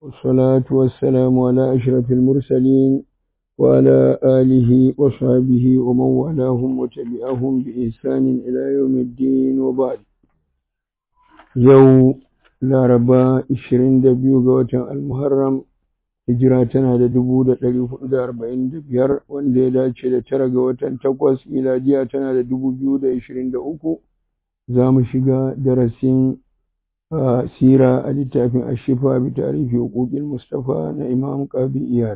والصلاة والسلام على أشرف المرسلين وعلى آله وصحبه ومن والاهم وتبعهم بإحسان إلى يوم الدين وبعد يوم laraba 22 ga watan almuharram hijira tana da 1445 wanda ya dace da tara ga watan takwas miladiya tana da 2023 za mu shiga darasin sira a littafin ashifa bi tarihi huquqil mustafa na imam qabi iyad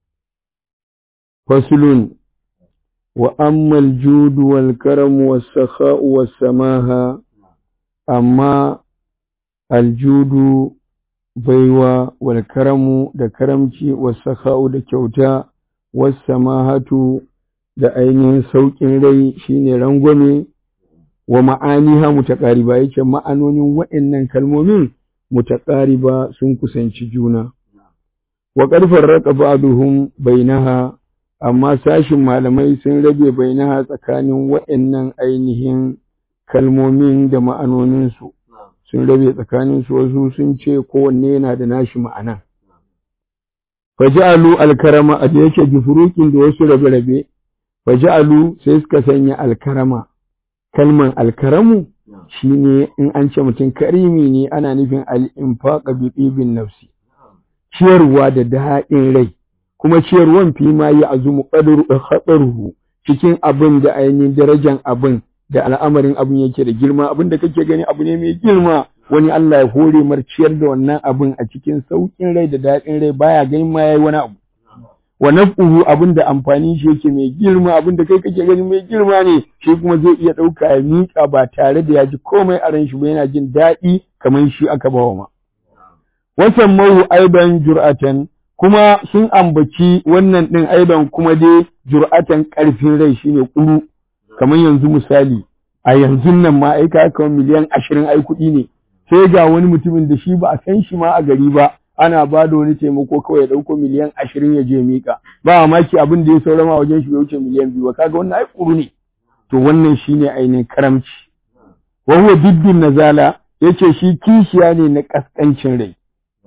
faslun wa amma al-jud wal karam was sakha was samaha amma aljudu baiwa wal karamu da karamci wasaka'u da kyauta wasamahatu da ainihin sauƙin rai shine rangwame wa ma'aniha mutaqariba yake ma'anonin waɗannan kalmomin mutaqariba sun kusanci juna wa qad farraqa ba'duhum bainaha amma sashin malamai sun rabe bainaha tsakanin waɗannan ainihin kalmomin da ma'anoninsu sun rabe tsakaninsu wasu sun ce kowanne yana da nashi ma'ana. Faja'alu alkarama a da yake bifurukin da wasu rabe-rabe, faja'alu sai suka sanya alkarama. Kalman alkaramu shi ne in an ce mutum karimi ne ana nufin al'infaƙa bi ɗibin nafsi. Ciyarwa da daɗin rai, kuma ciyarwan fi ma yi azumu ƙadaru cikin abin da ainihin darajan abin da al'amarin abin yake da girma abin da kake gani abu ne mai girma wani Allah ya hore marciyar da wannan abin a cikin sauƙin rai da daɗin rai baya ganin ma yayi wani abu wa naf'uhu abin da amfani shi yake mai girma abin da kai kake gani mai girma ne shi kuma zai iya ɗauka ya miƙa ba tare da ya ji komai a ran shi ba yana jin daɗi kamar shi aka bawa ma wasan mahu aiban jur'atan kuma sun ambaci wannan ɗin aiban kuma dai jur'atan ƙarfin rai shine ƙuru kamar yanzu misali a yanzu nan ma ai ka kawo miliyan ashirin ai kuɗi ne sai ga wani mutumin da shi ba a san shi ma a gari ba ana ba da wani taimako kawai ya ɗauko miliyan ashirin ya je miƙa ba mamaki abin da ya saurama wajen shi ya wuce miliyan biyu ba kaga wannan ai ƙuru ne to wannan shine ainihin karamci wa huwa diddin nazala yace shi kishiya ne na kaskancin rai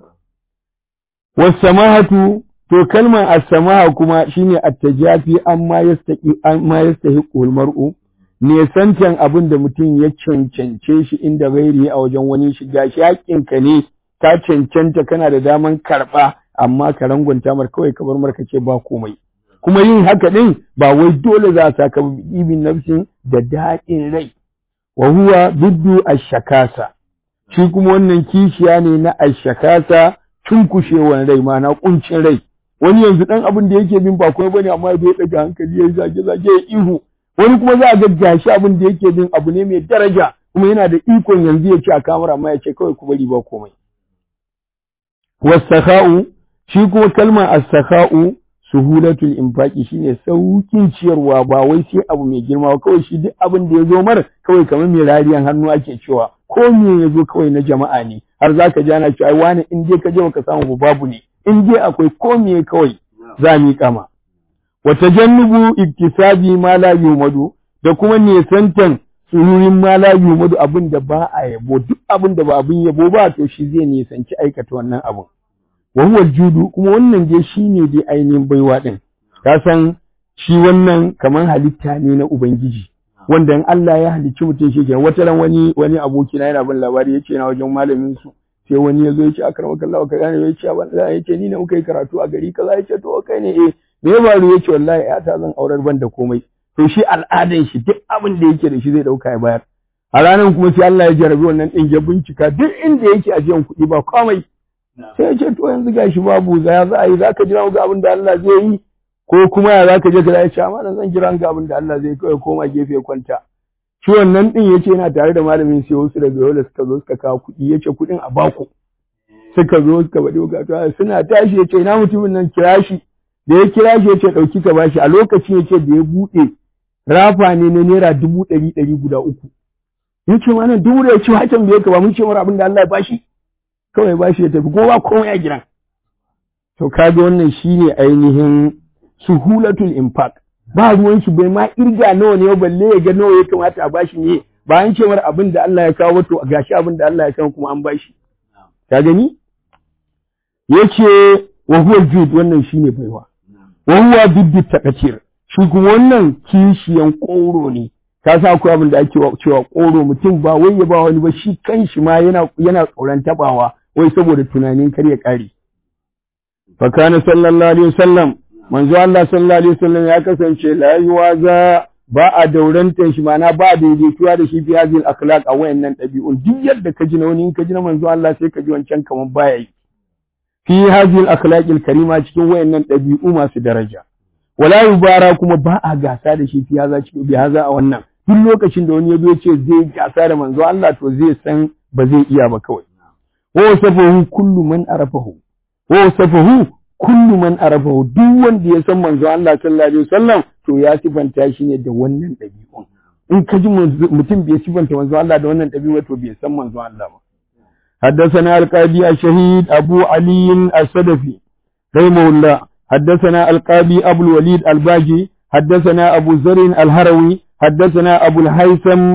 wasamahatu to kalmar as-samaha kuma shine at-tajafi amma yastaqi amma yastahiqu al-mar'u ne santan abin da mutum ya cancance shi inda gairi a wajen wani shiga shi haƙƙinka ne ka cancanta kana da daman karɓa amma ka rangunta mar kawai ka bar mar ka ce ba komai kuma yin haka din ba wai dole za a saka ibin nafsin da daɗin rai wa huwa biddu ash-shakasa shi kuma wannan kishiya ne na ash-shakasa cunkushewan rai ma na kuncin rai wani yanzu dan abin da yake bin ba komai bane amma bai daga hankali ya zage zage ya ihu wani kuma za a ga gashi abin da yake bin abu ne mai daraja kuma yana da ikon yanzu ya ci a kamar amma ya ce kawai ku bari ba komai wasakha'u shi kuma kalmar as-sakha'u suhulatul infaqi shine saukin ciyarwa ba wai sai abu mai girma ba kawai shi duk abin da ya zo mar kawai kamar mai rariyan hannu ake cewa ko me ya zo kawai na jama'a ne har zaka ji ana cewa ai wani in dai ka je baka samu babu ne in dai akwai komiye kawai za mu kama wa tajannubu iktisabi ma la yumadu da kuma nesantan sururin ma la yumadu abin da ba a yabo duk abin da ba abin yabo ba to shi zai nesanci aikata wannan abin wa huwa judu kuma wannan dai shine dai ainihin baiwa din ka san shi wannan kaman halitta ne na ubangiji wanda in Allah ya halicci mutum shi kenan wata ran wani wani aboki na yana bin labari yace na wajen malamin su sai wani ya zo ya ce a karama kallawa ka gane ya ce wallahi ya ce ni ne muka yi karatu a gari kaza ya ce to kai ne eh me ya faru ya ce wallahi ya ta zan aurar ban da komai to shi al'adan shi duk abin da yake da shi zai dauka ya bayar a ranar kuma sai Allah ya jarabi wannan din ya bincika duk inda yake ajiyan kuɗi ba komai sai ya ce to yanzu gashi babu za za a yi za ka jira ga abin da Allah zai yi ko kuma ya za ka je ka ya ce amma zan jira ga abin da Allah zai kawai koma gefe kwanta shi wannan din yace yana tare da malamin sai wasu daga yola suka zo suka kawo kuɗi yace kuɗin a baku suka zo suka bade bukatu suna tashi yace ina mutumin nan kira shi da ya kira shi yace dauki ka bashi a lokacin yace da ya bude rafa ne na naira dubu ɗari ɗari guda uku yace ma nan dubu da yace hakan bai ka ba mun ce mara abin da Allah ya bashi kawai bashi ya tafi kowa komai a gidan to kaga wannan shine ainihin suhulatul infaq ba ruwan shi bai ma irga nawa ne balle ya ga nawa ya kamata a bashi ne ba an ce mar abin da Allah ya kawo to gashi abin da Allah ya kawo kuma an bashi ka gani yace wa huwa jud wannan shine baiwa wa huwa biddu taqatir shi kuma wannan kishiyan ƙoro ne ka sa akwai abin da ake cewa ƙoro mutum ba wai ya ba wani ba shi kanshi ma yana yana tsoron tabawa wai saboda tunanin kar ya kare fa kana sallallahu alaihi wasallam manzo Allah sallallahu alaihi wasallam ya kasance la yuwaza ba a daurantar shi mana ba a daidaituwa da shi fi hazil akhlaq a wayannan ɗabi'un duk yadda ka ji na wani in ka ji na manzo Allah sai ka ji wancan kaman baya yi fi hazil akhlaqil karima cikin wayannan ɗabi'u masu daraja wala yubara kuma ba a gasa da shi fi haza cikin bi haza a wannan duk lokacin da wani ya zo ce zai gasa da manzo Allah to zai san ba zai iya ba kawai wa safahu kullu man arafahu wa safahu kullu man arafahu duk wanda ya san manzo Allah sallallahu alaihi wasallam to ya sifanta shi ne da wannan ɗabi'un in ka ji mutum bai sifanta manzo Allah da wannan ɗabi'u to bai san manzo Allah ba حدثنا القاضي الشهيد أبو علي السدفي رحمه الله حدثنا القاضي أبو الوليد الباجي حدثنا أبو زر الهروي حدثنا أبو الهيثم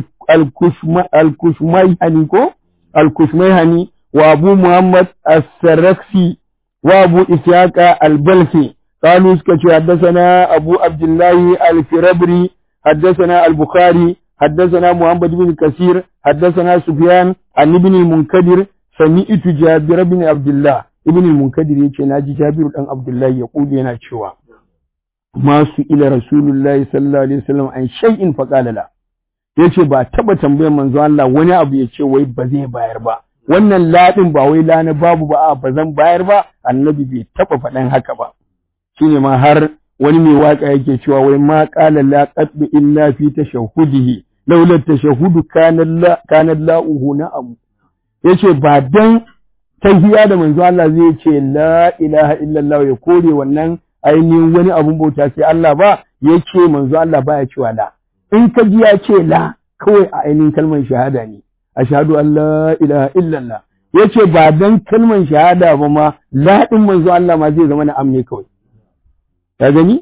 الكشميهني الكشميهني وأبو محمد السرخسي وأبو إسحاق البلخي قالوا سكتوا حدثنا أبو عبد الله الفربري حدثنا البخاري حدثنا محمد بن كثير حدثنا سفيان عن ابن المنكدر سمعت جابر بن عبد الله ابن المنكدر yace naji Jabir dan Abdullah ya kuje yana cewa masu ila Rasulullahi sallallahu alaihi wasallam an shay'in faqala la yace ba taba tambayar manzo Allah wani abu yace wai ba zai bayar ba wannan ladin ba wai lana babu ba a ba zan bayar ba annabi bai taba faɗan haka ba shine ma har wani mai waka yake cewa wai ma qala la qaddu illa fi tashahhudihi laula tashahhudu kana la kana la'uhu na'am yace ba dan tahiya da manzo Allah zai ce la ilaha illallah ya kore wannan ainihin wani abun bauta sai Allah ba yace manzo Allah baya cewa la in ka ji ya ce la kawai a ainihin kalmar shahada ne ashhadu an la ilaha illallah yace ba dan kalmar shahada ba ma la din manzo Allah ma zai zama na amne kawai ka gani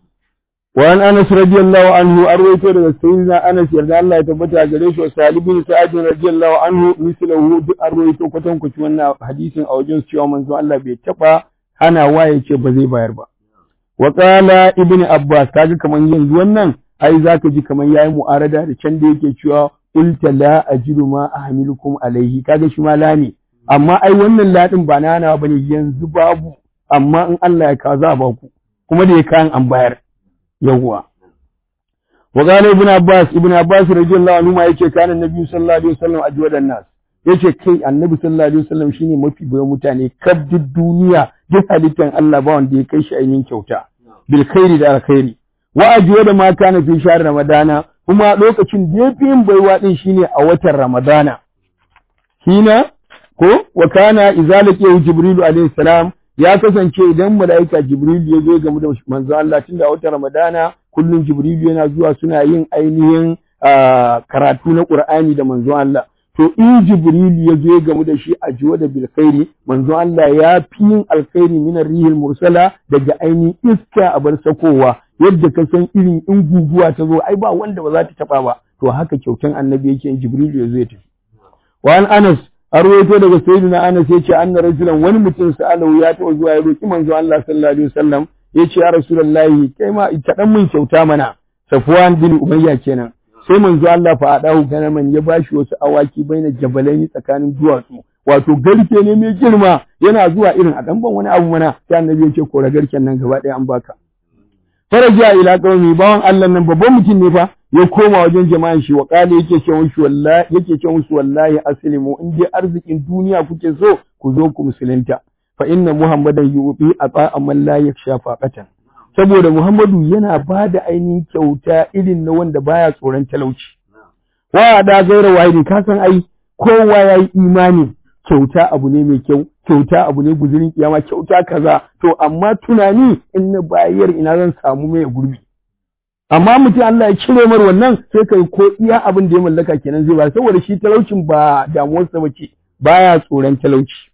وعن انس رضي الله عنه ارويته daga sayyidina Anas yarda Allah ya tabbata gare shi wa Salih bin Sa'id radiyallahu anhu mislahu duk arwaito kwatan kuci wannan hadisin a wajen cewa manzo Allah bai taba hana waye ce ba zai bayar ba wa qala ibn Abbas kaga kaman yanzu wannan ai zaka ji kaman yayi mu'arada da can da yake cewa qulta la ajidu ma ahmilukum alaihi kaga shi ma la ne amma ai wannan ladin ba na hana bane yanzu babu amma in Allah ya ka za ba ku kuma da ya kayan an bayar yawwa wa qala ibn abbas ibn abbas radiyallahu anhu ma yace kana annabi sallallahu alaihi wasallam ajwadan nas yace kai annabi sallallahu alaihi wasallam shine mafi bayan mutane kaf duk duniya duk halittan Allah ba wanda ya kai shi ainihin kyauta bil khairi da alkhairi wa ajwada ma kana fi shahr ramadana kuma lokacin da yafi yin baiwa din shine a watan ramadana hina ko wa kana izalati jibrilu alaihi salam ya kasance idan mala'ika Jibril ya zo game da manzo Allah tun da wata Ramadana kullum Jibril yana zuwa suna yin ainihin karatu na Qur'ani da manzo Allah to in Jibril ya zo game da shi a jiwa da bil khairi manzo Allah ya fi yin alkhairi min rihil mursala daga ainihin iska a bar sakowa yadda ka san irin in guguwa ta zo ai ba wanda ba za ta taba ba to haka kyautan annabi yake in Jibril ya zo ya tafi wa an Anas arwaito daga sayyidina Anas yace anna rajulan wani mutum sa'alahu ya taɓa zuwa ya roki manzo Allah sallallahu alaihi wasallam yace ya rasulullahi kai ma ka dan mun kyauta mana Safwan bin Umayya kenan sai manzo Allah fa adahu ganaman ya bashi wasu awaki baina jabalaini tsakanin duwatsu wato garke ne mai girma yana zuwa irin a dan ban wani abu mana sai annabi yace kora garken nan gaba ɗaya an baka faraja ila qaumi bawan Allah nan babban mutum ne fa ya koma wajen jama'an shi wa kale yake ce musu wallahi yake ce musu wallahi aslimu in dai arzikin duniya kuke so ku zo ku musulunta fa inna muhammadan yubi ata man la yaksha faqatan saboda muhammadu yana ba da ainihin kyauta irin na wanda baya tsoron talauci wa da gaira wahidi ka san ai kowa yayi imani kyauta abu ne mai kyau kyauta abu ne guzurin kiyama kyauta kaza to amma tunani in na bayar ina zan samu mai gurbi amma mutum Allah ya cire mar wannan sai kai ko iya abin da ya mallaka kenan zai ba saboda shi talaucin ba damuwarsa bace baya tsoron talauci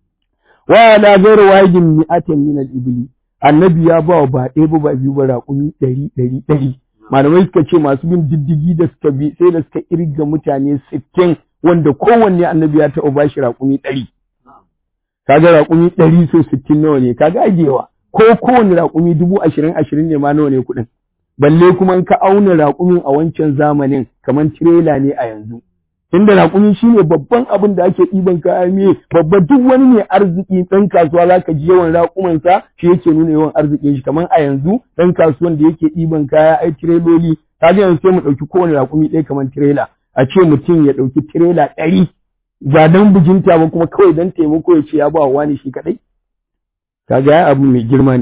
wa la ghayra wajin mi'atin min al-ibli annabi ya ba ba ɗaya ba ba biyu ba raƙumi ɗari ɗari ɗari malamai suka ce masu bin diddigi da suka bi sai da suka irga mutane sittin wanda kowanne annabi ya taɓa ba shi raƙumi ɗari kaga raƙumi ɗari so sittin nawa ne kaga ajewa ko kowane raƙumi dubu ashirin ashirin ne ma nawa ne kuɗin balle kuma in ka auna raƙumin a wancan zamanin kamar tirela ne a yanzu inda raƙumi shine babban abin da ake ɗiban kaya me babba duk wani mai arziki ɗan kasuwa za ka ji yawan raƙumansa shi yake nuna yawan arzikin shi kamar a yanzu ɗan kasuwan da yake ɗiban kaya ai tireloli kaga yanzu sai mu ɗauki kowane raƙumi ɗaya kamar tirela a ce mutum ya ɗauki tirela ɗari ba don bijinta ba kuma kawai don taimako ya ce ya ba wa wani shi kaɗai kaga ya abu mai girma ne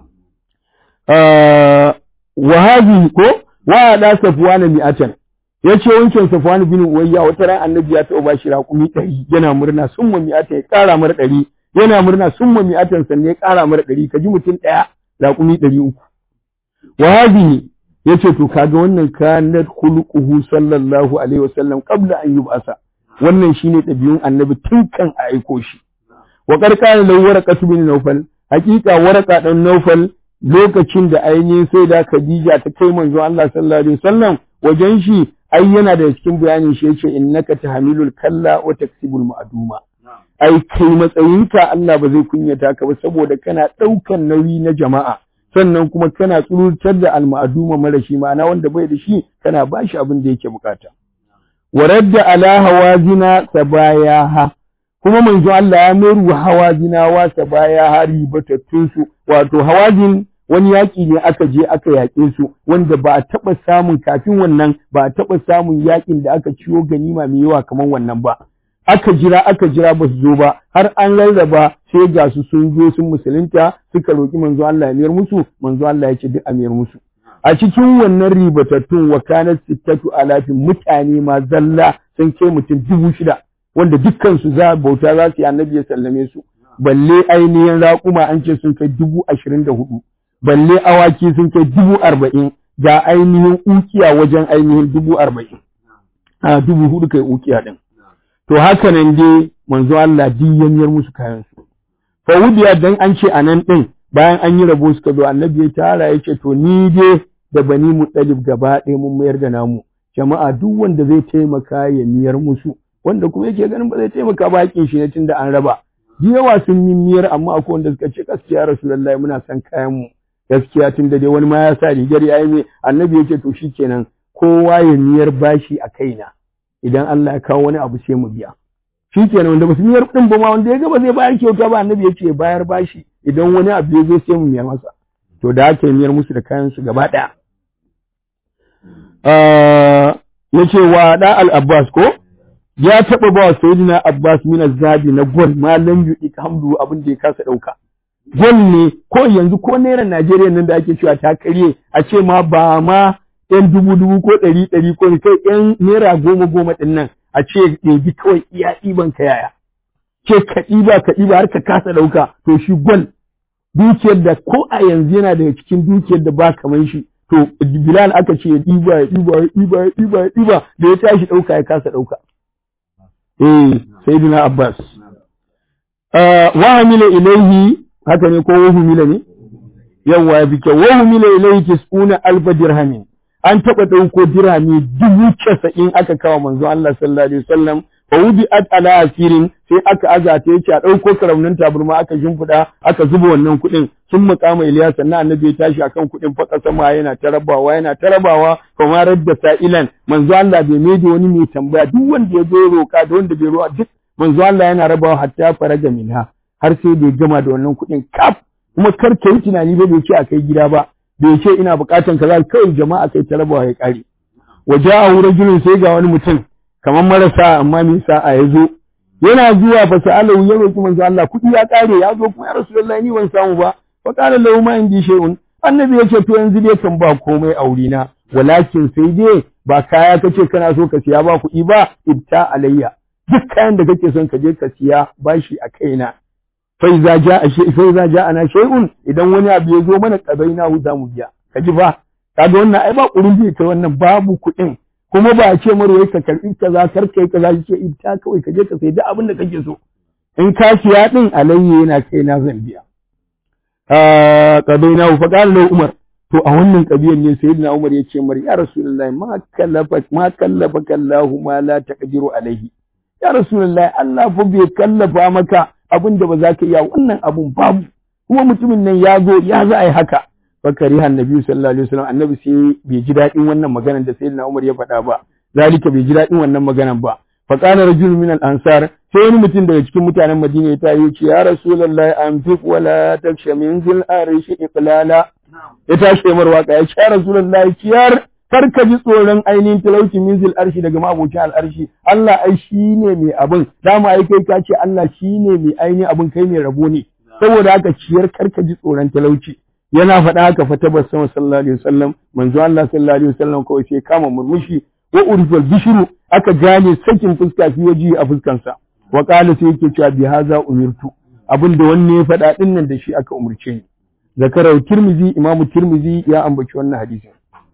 wahabi ko wa da safwana mi'atan yace wancan safwan bin uwayya wata ran annabi ya taɓa bashi raƙumi ɗari yana murna summa mi'atan ya ƙara mar ɗari yana murna summa mi'atan sannan ya ƙara mar ɗari ka ji mutum ɗaya raƙumi ɗari uku wahabi yace to kaga wannan kanat khuluquhu sallallahu alaihi wasallam qabla an yub'asa wannan shine ɗabi'un annabi tun kan a aiko shi wa qarqana law waraqatu bin nawfal haqiqa waraqa dan nawfal lokacin da ainihin sai da Khadija ta kai manzo Allah sallallahu alaihi wasallam wajen shi ai yana da cikin bayanin shi yace innaka tahmilul kalla wa taksibul ma'duma ai kai matsayinka Allah ba zai kunyata ka ba saboda kana daukan nauyi na jama'a sannan kuma kana tsurutar da alma'aduma mara shi ma'ana wanda bai da shi kana bashi abin da yake bukata waradda ala hawazina sabayaha kuma manzo Allah ya mayar wa hawazinawa sabayaha ribatattun su wato hawazin wani yaƙi ne aka je aka yaƙe su wanda ba a taɓa samun kafin wannan ba a taɓa samun yaƙin da aka ciwo ganima mai yawa kamar wannan ba aka jira aka jira ba su zo ba har an rarraba sai ga su sun zo sun musulunta suka roƙi manzo Allah ya miyar musu manzo Allah ya ce duk a miyar musu a cikin wannan ribatattun wa kanat sittatu alafin mutane ma zalla sun kai mutum dubu shida wanda dukkan su za bauta za su yi annabi ya sallame su balle ainihin raƙuma an ce sun kai dubu ashirin da hudu balle awaki sun kai dubu arba'in ga ainihin ukiya wajen ainihin dubu arba'in a dubu hudu kai ukiya din to haka nan dai manzo Allah diyyanyar musu kayan su fa wudiya dan an ce anan din bayan an yi rabo suka zo annabi ya tara ya ce to ni dai da bani mutalib gaba ɗaya mun mayar da namu jama'a duk wanda zai taimaka ya miyar musu wanda kuma yake ganin ba zai taimaka ba hakin shi ne tunda an raba ji yawa sun yi miyar amma akwai wanda suka ce gaskiya rasulullahi muna son kayan mu gaskiya tunda dai wani ma ya sa rigar ya yi annabi ya ce to shikenan kowa ya miyar bashi a kaina idan Allah ya kawo wani abu sai mu biya shikenan wanda basu miyar din ba ma wanda ya ga ba zai bayar kyauta ba annabi ya ce bayar bashi idan wani abu ya zo sai mu miyar masa to da aka miyar musu da kayan su gaba ɗaya ya ce wa da al-abbas ko ya taɓa ba wa sayyidina abbas min zabi na gol malam yuɗi hamdu abin da ya kasa ɗauka gol ne ko yanzu ko naira najeriya nan da ake cewa ta karye a ce ma ba ma yan dubu dubu ko ɗari ɗari ko kai yan naira goma goma ɗin nan a ce ɗebi kawai iya ɗiban ka yaya ce ka ɗiba ka ɗiba har ka kasa ɗauka to shi gol dukiyar da ko a yanzu yana daga cikin dukiyar da ba kamar shi to Bilal aka ce ya ɗiba ya ɗiba ya ɗiba ya ɗiba ya ɗiba da ya tashi ɗauka ya kasa ɗauka. Eh Sayyidina Abbas. Wa hamila ilaihi haka ne ko wa humila ne? Yawwa ya fi kyau wa humila ilaihi tis'una alfa dirhamin. An taɓa ɗauko dirhami dubu casa'in aka kawo manzo Allah sallallahu alaihi wasallam fa wudi'at ala asirin sai aka azata yace a dauko karaunin taburma aka shimfida aka zuba wannan kuɗin sun mukama Ilyas sannan annabi ya tashi akan kuɗin fa sama yana tarabawa yana tarabawa kuma radda sa'ilan manzo Allah bai mai da wani mai tambaya duk wanda ya zo roka da wanda bai roka duk manzo Allah yana rabawa hatta faraja minha har sai bai gama da wannan kuɗin kaf kuma kar ka yi tunani ba bai ce a kai gida ba bai ce ina bukatan kaza kawai jama'a kai tarabawa ya kare waja'a rajulun sai ga wani mutum kamar marasa amma me sa'a ya zo yana zuwa fa sa'alahu ya roki manzo Allah kuɗi ya kare ya zo kuma ya rasulullahi ni ban samu ba fa qala lahu ma indi shay'un annabi ya ce to yanzu dai kan ba komai aure na walakin sai dai ba kaya kace kana so ka siya ba kuɗi ba ibta alayya duk kayan da kake son ka je ka siya bashi a kaina fa iza ja'a shay fa iza ja'ana shay'un idan wani abu ya zo mana kabaina hu za mu biya kaji ba kaga wannan ai ba kurin bi kai wannan babu kuɗin kuma ba a ce marwai ka karɓi kaza kar kai kaza ce ita kawai ka je ka sai duk abin da kake so in ka siya din alayye yana kai na zan biya ah qadaina fa qala lahu umar to a wannan kabiyan ne sayyidina umar ya ce mar ya rasulullahi ma kallafa ma kallafa kallahu ma la taqdiru alaihi ya rasulullahi Allah fa bai kallafa maka abin da ba za ka iya wannan abun babu kuma mutumin nan ya zo ya za a yi haka fakari annabi sallallahu alaihi wasallam annabi sai bai ji daɗin wannan maganar da sayyidina Umar ya faɗa ba zalika bai ji daɗin wannan maganar ba fa qala rajul min al ansar sai wani mutum daga cikin mutanen Madina ya tayi ce ya rasulullahi anfiq wala taksha min zil arishi iqlala ya tashi mar waka ya ce ya rasulullahi ciyar kar ka ji tsoron ainihin talauci min zil arshi daga mabocin al'arshi Allah ai shine mai abin dama ai kai ka ce Allah shine mai ainihin abin kai mai rabo ne saboda haka ciyar kar ka ji tsoron talauci yana faɗa haka fa tabbas sama sallallahu alaihi wasallam manzo Allah sallallahu alaihi wasallam kawai sai kama murmushi wa urfal bishru aka gane sakin fuska fi waji a fuskansa wa qala sai yake cewa bi haza umirtu abin da wanne ya faɗa din nan da shi aka umurce ni zakara tirmizi imamu tirmizi ya ambaci wannan hadisin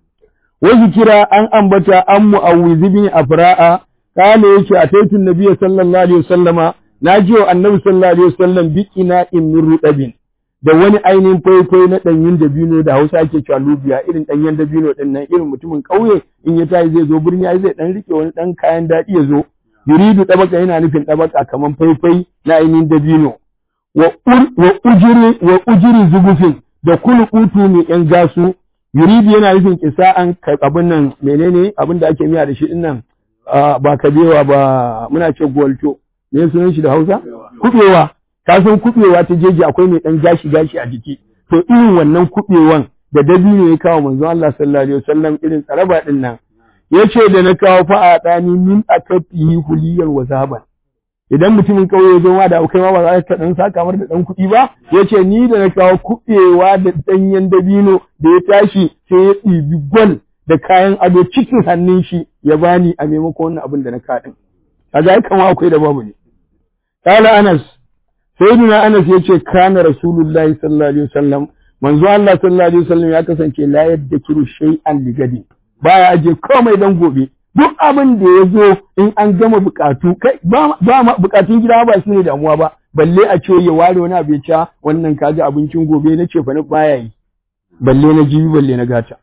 wa kira an ambata an mu'awwiz bin afra'a kana yace ataitu nabiyyi sallallahu alaihi wasallama naji wa annabi sallallahu alaihi wasallam bikina in min rudabin da wani ainihin faifai na ɗanyen dabino da Hausa ake cewa lubiya irin ɗanyen dabino ɗin nan irin mutumin ƙauye in ya tayi zai zo birni ai zai ɗan rike wani ɗan kayan daɗi ya zo yuridu ɗabaka yana nufin ɗabaka kamar faifai na ainihin dabino wa ujiri wa ujiri zugufin da kulukutu mai ƴan gasu yuridu yana nufin kisa'an abin nan menene abin da ake miya da shi ɗin nan ba kabewa ba muna ce gwalto me sunan shi da Hausa kubewa ka san kuɓewa ta jeji akwai mai ɗan gashi gashi a jiki to irin wannan kuɓewan da dabino ya kawo manzon Allah sallallahu alaihi wasallam irin tsaraba din nan yace da na kawo fa a dani min akafihi huliyar wa zaban idan mutumin kauye ya zo ma da kai ma ba za ka dan saka mar da dan kuɗi ba yace ni da na kawo kuɓewa da danyen dabino da ya tashi sai ya ɗibi gwal da kayan ado cikin hannun shi ya bani a maimakon wannan abin da na kaɗin kaga ai kama akwai da babu ne Kala Anas sayyidina Anas yace kana Rasulullahi sallallahu alaihi wasallam manzo Allah sallallahu alaihi wasallam ya kasance la yaddakiru shay'an ligadi baya aje komai dan gobe duk abin da ya zo in an gama bukatu kai ba ba bukatun gida ba su ne damuwa ba balle a ce ya ware wani abu ya ci wannan kaji abincin gobe na ce fa baya yi balle na jibi balle na gata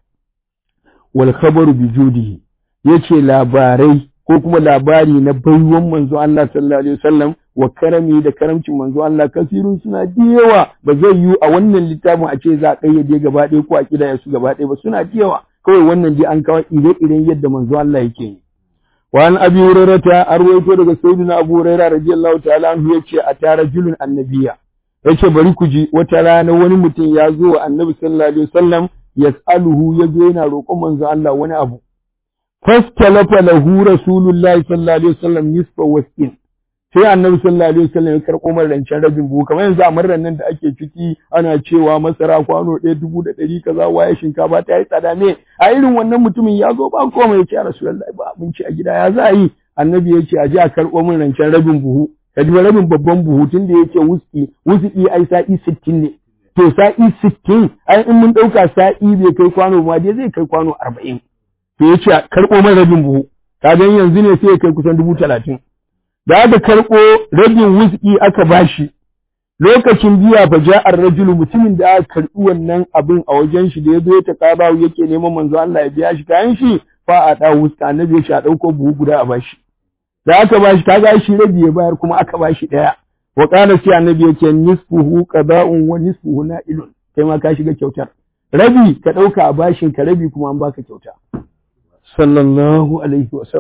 wal khabaru bi judihi yace labarai ko kuma labari na baiwan manzo Allah sallallahu alaihi wasallam wa karami da karamcin manzo Allah kasirun suna da yawa ba zai yi a wannan littafin a ce za a kayyade gaba ɗaya ko a kidaya su gaba ɗaya ba suna da yawa kawai wannan dai an kawo ire-iren yadda manzo Allah yake yi wa an abi hurairata arwaito daga sayyidina abu hurairah radiyallahu ta'ala anhu yace a tara julun annabiya yace bari ku ji wata rana wani mutum ya zo wa annabi sallallahu alaihi wasallam yas'aluhu yazo yana roƙon manzo Allah wani abu fastalafa lahu rasulullahi sallallahu alaihi wasallam nisfa wasqin sai annabi sallallahu alaihi wasallam ya karɓo mar rancen rabin buhu kamar yanzu a marran nan da ake ciki ana cewa masara kwano ɗaya dubu da ɗari kaza waye shinkafa ta yi tsada ne a irin wannan mutumin ya zo ba komai ya ce a rasulullahi ba abinci a gida ya za a yi annabi ya ce a je a karɓo min rancen rabin buhu ka ji rabin babban buhu tun da yake wuski wuski ai sa'i sittin ne to sa'i sittin ai in mun ɗauka sa'i bai kai kwano ma dai zai kai kwano arba'in to ya ce a karɓo min rabin buhu ka yanzu ne sai ya kai kusan dubu talatin da aka karɓo rabin wuski aka bashi lokacin biya fa ja'ar rajulu mutumin da aka karɓi wannan abin a wajen shi da ya zo ta ƙaba yake neman manzo Allah ya biya shi kayan shi fa a da wuska annabi ya shi a ɗauko buhu guda a bashi da aka bashi kaga shi rabi ya bayar kuma aka bashi ɗaya wa qala sai annabi yake nisfuhu qada'un wa nisfuhu na'ilun kai ma ka shiga kyautar rabi ka ɗauka a bashin ka rabi kuma an baka kyauta sallallahu alaihi wa